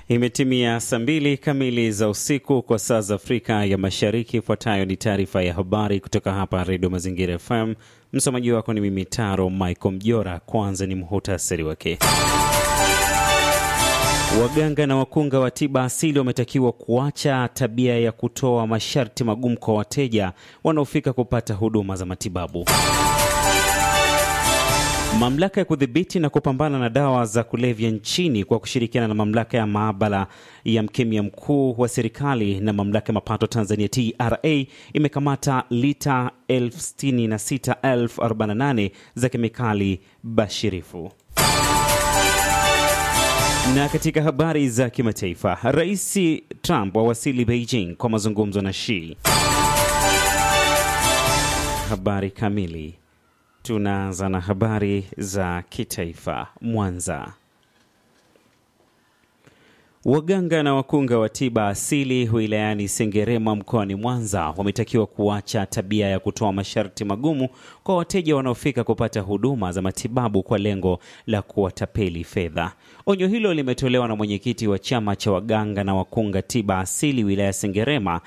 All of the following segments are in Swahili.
Imetimia saa mbili kamili za usiku kwa saa za Afrika ya Mashariki. Ifuatayo ni taarifa ya habari kutoka hapa Redio Mazingira FM. Msomaji wako ni mimi Taro Michael Mjora. Kwanza ni muhutasari wake. Waganga na wakunga wa tiba asili wametakiwa kuacha tabia ya kutoa masharti magumu kwa wateja wanaofika kupata huduma za matibabu. Mamlaka ya kudhibiti na kupambana na dawa za kulevya nchini kwa kushirikiana na mamlaka ya maabara ya mkemia mkuu wa serikali na mamlaka ya mapato Tanzania TRA imekamata lita 66,048 za kemikali bashirifu. Na katika habari za kimataifa, Rais Trump awasili Beijing kwa mazungumzo na Xi. Habari kamili. Tunaanza na habari za kitaifa. Mwanza, waganga na wakunga wa tiba asili wilayani Sengerema mkoani Mwanza wametakiwa kuacha tabia ya kutoa masharti magumu kwa wateja wanaofika kupata huduma za matibabu kwa lengo la kuwatapeli fedha. Onyo hilo limetolewa na mwenyekiti wa chama cha waganga na wakunga tiba asili wilaya Sengerema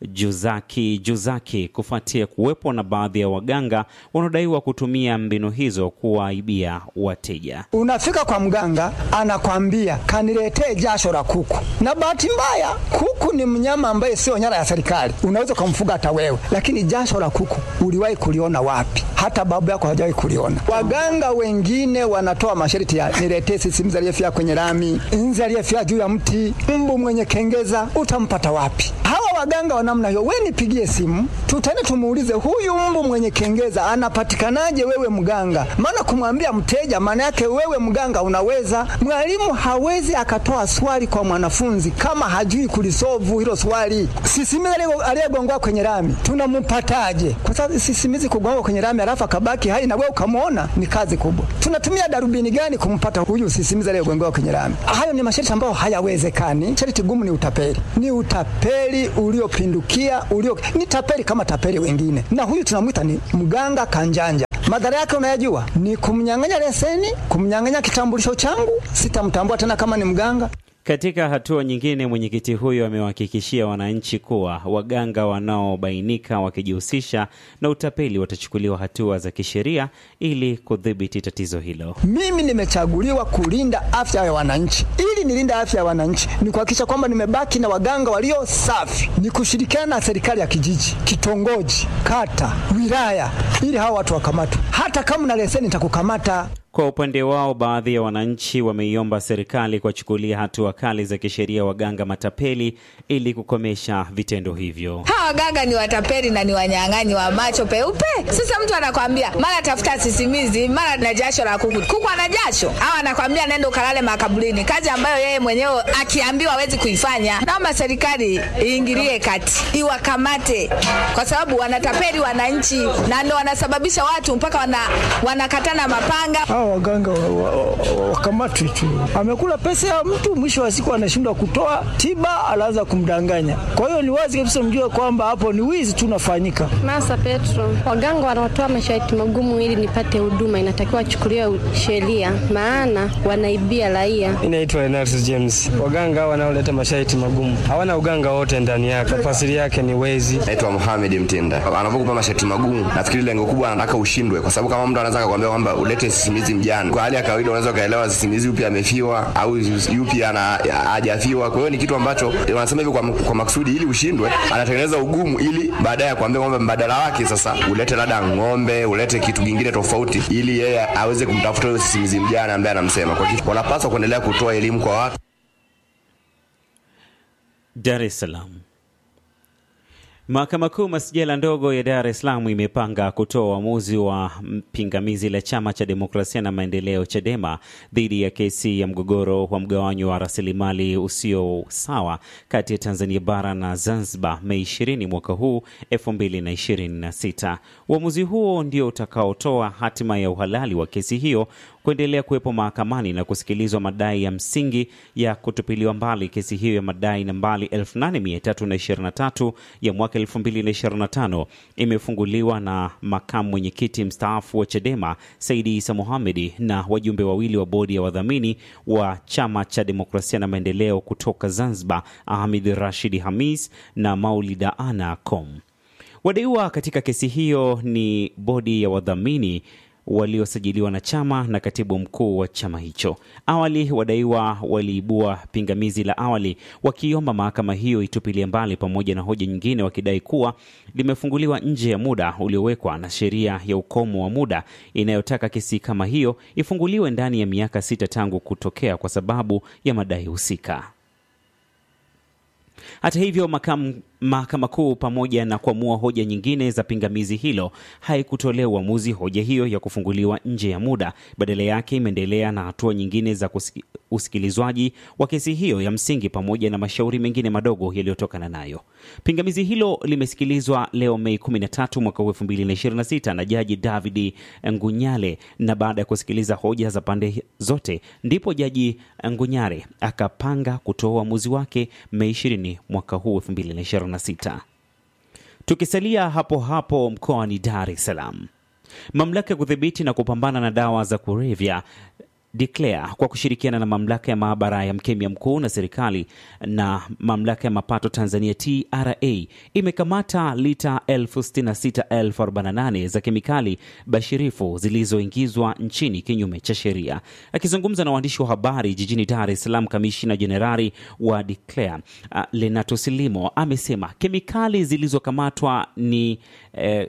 Juzaki Juzaki kufuatia kuwepo na baadhi ya waganga wanaodaiwa kutumia mbinu hizo kuwaibia wateja. Unafika kwa mganga anakwambia kaniletee jasho la kuku, na bahati mbaya kuku ni mnyama ambaye sio nyara ya serikali, unaweza ukamfuga hata wewe, lakini jasho la kuku uliwahi kuliona wapi? Hata babu yako hajawahi kuliona. Waganga wengine wanatoa masharti ya niletee sisimizi aliyefia kwenye lami, nzi aliyefia juu ya mti, mbu mwenye kengeza, utampata wapi? Hawa waganga wa namna hiyo, we nipigie simu, tutaenda tumuulize huyu mbu mwenye kengeza anapatikanaje? Wewe mganga, maana kumwambia mteja, maana yake wewe mganga unaweza. Mwalimu hawezi akatoa swali kwa mwanafunzi kama hajui kulisovu hilo swali. Sisimizi aliyegongoa kwenye lami tunampataje? Kwa sababu sisimizi kugonga kwenye lami alafu akabaki hai na wewe ukamwona, ni kazi kubwa. Tunatumia darubini gani kumpata huyu sisimizi aliyegongoa kwenye lami? Hayo ni masharti ambayo hayawezekani. Sharti gumu ni utapeli, ni utapeli uliopindukia ulio ni tapeli kama tapeli wengine, na huyu tunamwita ni mganga kanjanja. Madhara yake unayajua, ni kumnyang'anya leseni, kumnyang'anya kitambulisho changu, sitamtambua tena kama ni mganga. Katika hatua nyingine, mwenyekiti huyo amewahakikishia wananchi kuwa waganga wanaobainika wakijihusisha na utapeli watachukuliwa hatua za kisheria ili kudhibiti tatizo hilo. Mimi nimechaguliwa kulinda afya ya wananchi. Ili nilinde afya ya wananchi, ni kuhakikisha kwamba nimebaki na waganga walio safi, ni kushirikiana na serikali ya kijiji, kitongoji, kata, wilaya, ili hawa watu wakamatwe. Hata kama na leseni nitakukamata. Kwa upande wao, baadhi ya wananchi wameiomba serikali kuwachukulia hatua kali za kisheria waganga matapeli ili kukomesha vitendo hivyo. Hawa waganga ni watapeli na ni wanyang'anyi wa macho peupe. Sasa mtu anakwambia mara tafuta sisimizi, mara na jasho la kuku. Kuku ana jasho au anakwambia nenda ukalale makaburini, kazi ambayo yeye mwenyewe akiambiwa hawezi kuifanya. Naomba serikali iingilie kati, iwakamate, kwa sababu wanatapeli wananchi na ndo wanasababisha watu mpaka wana, wanakatana mapanga waganga wakamatwi tu. Amekula pesa ya mtu, mwisho wa siku anashindwa kutoa tiba, anaanza kumdanganya. Kwa hiyo ni wazi kabisa, mjue kwamba hapo ni wizi tu unafanyika. Masa Petro, waganga wanaotoa masharti magumu ili nipate huduma inatakiwa wachukuliwe sheria, maana wanaibia raia. Inaitwa Enaris James. Waganga wanaoleta masharti magumu hawana uganga wote ndani yake, tafsiri yake ni wezi. Naitwa Mohamed Mtenda. Anapokupa masharti magumu, nafikiri lengo kubwa anataka ushindwe, kwa sababu kama mtu anaweza kukwambia kwamba ulete sisimizi mjane. Kwa hali ya kawaida unaweza ukaelewa sisimizi yupi amefiwa au yupi ana hajafiwa. Kwa hiyo ni kitu ambacho wanasema hivi kwa, kwa makusudi ili ushindwe, anatengeneza ugumu ili baadaye kuambia kwamba mbadala wake sasa ulete labda ng'ombe, ulete kitu kingine tofauti, ili yeye aweze kumtafuta huyo sisimizi mjane ambaye anamsema. Kwa hiyo wanapaswa kuendelea kutoa elimu kwa watu. Dar es Salaam. Mahakama Kuu masijala ndogo ya Dar es Salaam imepanga kutoa uamuzi wa pingamizi la chama cha demokrasia na maendeleo CHADEMA dhidi ya kesi ya mgogoro wa mgawanyo wa rasilimali usio sawa kati ya Tanzania bara na Zanzibar Mei 20 mwaka huu 2026. Uamuzi huo ndio utakaotoa hatima ya uhalali wa kesi hiyo kuendelea kuwepo mahakamani na kusikilizwa madai ya msingi ya kutupiliwa mbali kesi hiyo ya madai nambari 8323 ya mwaka 2025 imefunguliwa na makamu mwenyekiti mstaafu wa Chadema Saidi Isa Mohamedi na wajumbe wawili wa bodi ya wadhamini wa chama cha demokrasia na maendeleo kutoka Zanzibar Ahmed Rashid Hamis na Maulida Ana Com. Wadaiwa katika kesi hiyo ni bodi ya wadhamini waliosajiliwa na chama na katibu mkuu wa chama hicho. Awali wadaiwa waliibua pingamizi la awali wakiomba mahakama hiyo itupilie mbali pamoja na hoja nyingine, wakidai kuwa limefunguliwa nje ya muda uliowekwa na sheria ya ukomo wa muda inayotaka kesi kama hiyo ifunguliwe ndani ya miaka sita tangu kutokea kwa sababu ya madai husika. Hata hivyo makamu mahakama kuu pamoja na kuamua hoja nyingine za pingamizi hilo haikutolea uamuzi hoja hiyo ya kufunguliwa nje ya muda. Badala yake imeendelea na hatua nyingine za kusiki, usikilizwaji wa kesi hiyo ya msingi pamoja na mashauri mengine madogo yaliyotokana nayo. Pingamizi hilo limesikilizwa leo Mei 13 mwaka 2026 na Jaji David Ngunyale, na baada ya kusikiliza hoja za pande zote ndipo Jaji Ngunyale akapanga kutoa uamuzi wake Mei 20 mwaka huu 2026. Tukisalia hapo hapo mkoani Dar es Salaam, mamlaka ya kudhibiti na kupambana na dawa za kulevya Declare kwa kushirikiana na mamlaka ya maabara ya mkemia mkuu na serikali na mamlaka ya mapato Tanzania TRA imekamata lita 66,048 za kemikali bashirifu zilizoingizwa nchini kinyume cha sheria. Akizungumza na waandishi wa habari jijini Dar es Salaam, kamishina jenerali wa Declare uh, Lenato Silimo amesema kemikali zilizokamatwa ni eh,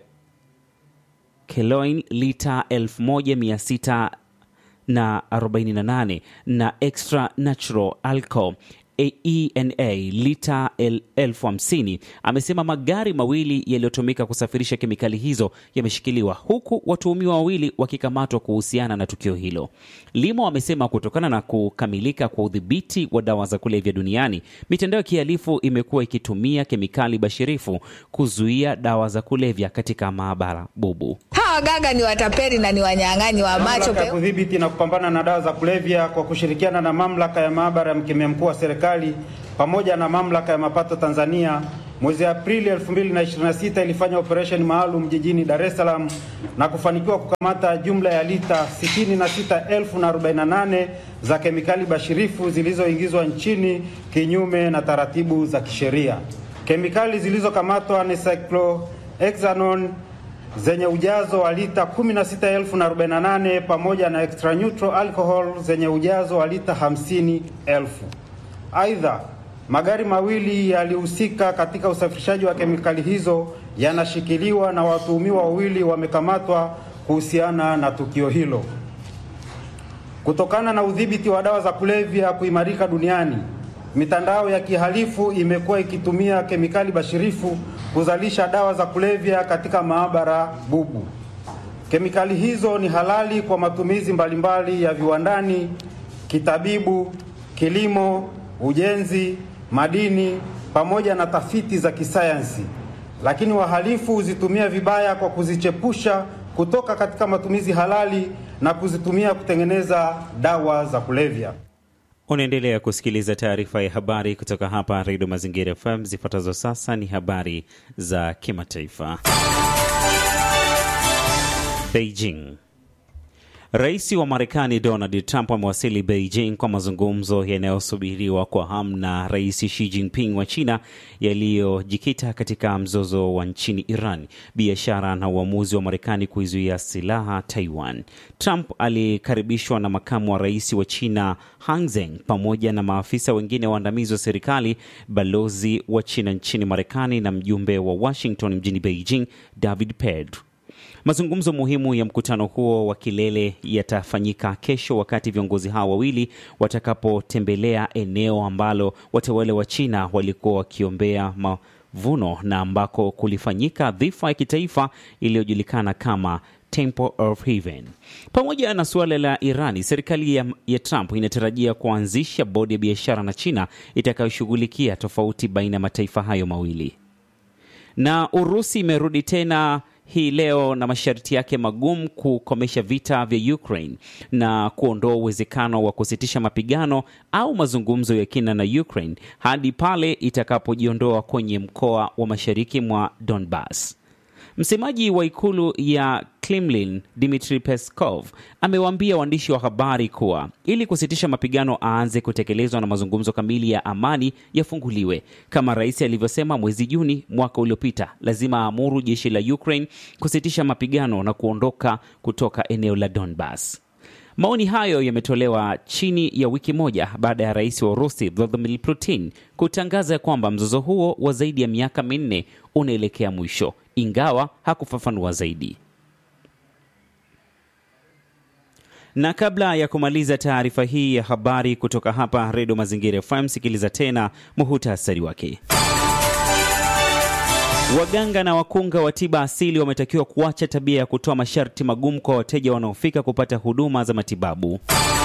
keloin lita 1600 na 48 na extra natural alcohol ENA lita elfu hamsini. Amesema magari mawili yaliyotumika kusafirisha kemikali hizo yameshikiliwa huku watuhumiwa wawili wakikamatwa kuhusiana na tukio hilo. Limo amesema kutokana na kukamilika kwa udhibiti wa dawa za kulevya duniani, mitandao ya kihalifu imekuwa ikitumia kemikali bashirifu kuzuia dawa za kulevya katika maabara bubu. Hawa waganga ni watapeli na ni wanyang'anyi wa macho Mamlaka ya pe kudhibiti na kupambana na dawa za kulevya kwa kushirikiana na mamlaka ya maabara ya mkemia mkuu wa serikali pamoja na mamlaka ya mapato Tanzania mwezi Aprili 2026 ilifanya operesheni maalum jijini Dar es Salaam na kufanikiwa kukamata jumla ya lita 66,048 za kemikali bashirifu zilizoingizwa nchini kinyume na taratibu za kisheria. Kemikali zilizokamatwa ni cyclohexanone zenye ujazo wa lita 16,048 pamoja na extra neutral alcohol zenye ujazo wa lita 50,000. Aidha, magari mawili yalihusika katika usafirishaji wa kemikali hizo yanashikiliwa na watuhumiwa wawili wamekamatwa kuhusiana na tukio hilo. Kutokana na udhibiti wa dawa za kulevya kuimarika duniani, mitandao ya kihalifu imekuwa ikitumia kemikali bashirifu kuzalisha dawa za kulevya katika maabara bubu. Kemikali hizo ni halali kwa matumizi mbalimbali ya viwandani, kitabibu, kilimo, ujenzi, madini pamoja na tafiti za kisayansi, lakini wahalifu huzitumia vibaya kwa kuzichepusha kutoka katika matumizi halali na kuzitumia kutengeneza dawa za kulevya. Unaendelea kusikiliza taarifa ya habari kutoka hapa Redio Mazingira FM. Zifuatazo sasa ni habari za kimataifa. Beijing. Rais wa Marekani Donald Trump amewasili Beijing kwa mazungumzo yanayosubiriwa kwa hamu na Rais Xi Jinping wa China yaliyojikita katika mzozo wa nchini Iran, biashara na uamuzi wa Marekani kuizuia silaha Taiwan. Trump alikaribishwa na makamu wa rais wa China Han Zeng pamoja na maafisa wengine waandamizi wa serikali, balozi wa China nchini Marekani na mjumbe wa Washington mjini Beijing David Pedro. Mazungumzo muhimu ya mkutano huo wa kilele yatafanyika kesho wakati viongozi hao wawili watakapotembelea eneo ambalo watawala wa China walikuwa wakiombea mavuno na ambako kulifanyika dhifa ya kitaifa iliyojulikana kama Temple of Heaven. Pamoja na suala la Irani, serikali ya, ya Trump inatarajia kuanzisha bodi ya biashara na China itakayoshughulikia tofauti baina ya mataifa hayo mawili. Na Urusi imerudi tena hii leo na masharti yake magumu kukomesha vita vya Ukraine na kuondoa uwezekano wa kusitisha mapigano au mazungumzo ya kina na Ukraine hadi pale itakapojiondoa kwenye mkoa wa mashariki mwa Donbas. Msemaji wa ikulu ya Kremlin Dmitry Peskov amewaambia waandishi wa habari kuwa ili kusitisha mapigano aanze kutekelezwa na mazungumzo kamili ya amani yafunguliwe. Kama rais alivyosema mwezi Juni mwaka uliopita, lazima aamuru jeshi la Ukraine kusitisha mapigano na kuondoka kutoka eneo la Donbas. Maoni hayo yametolewa chini ya wiki moja baada ya rais wa Urusi Vladimir Putin kutangaza kwamba mzozo huo wa zaidi ya miaka minne unaelekea mwisho, ingawa hakufafanua zaidi. Na kabla ya kumaliza taarifa hii ya habari kutoka hapa Redio Mazingira FM, sikiliza tena muhutasari wake. Waganga na wakunga wa tiba asili wametakiwa kuacha tabia ya kutoa masharti magumu kwa wateja wanaofika kupata huduma za matibabu.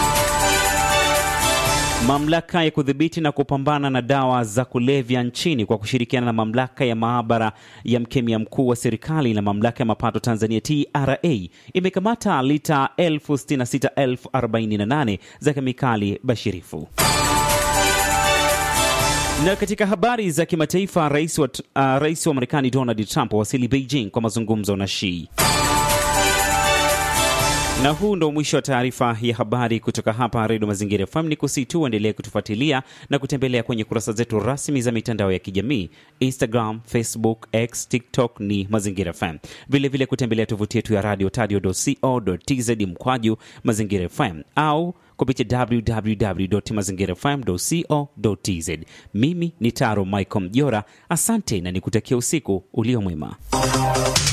Mamlaka ya kudhibiti na kupambana na dawa za kulevya nchini kwa kushirikiana na mamlaka ya maabara ya mkemia mkuu wa serikali na mamlaka ya mapato Tanzania TRA imekamata lita 66,048 za kemikali bashirifu. Na katika habari za kimataifa, rais wa, uh, rais wa Marekani Donald Trump wasili Beijing kwa mazungumzo na Xi. Na huu ndo mwisho wa taarifa ya habari kutoka hapa Redio Mazingira FM. Ni kusi tu endelee kutufuatilia na kutembelea kwenye kurasa zetu rasmi za mitandao ya kijamii Instagram, Facebook, X, TikTok ni Mazingira FM. Vilevile kutembelea tovuti yetu ya radio tadio.co.tz mkwaju Mazingira FM au kupitia www.mazingirafm.co.tz. Mimi ni Taro Michael Mjora, asante na nikutakia usiku ulio mwema.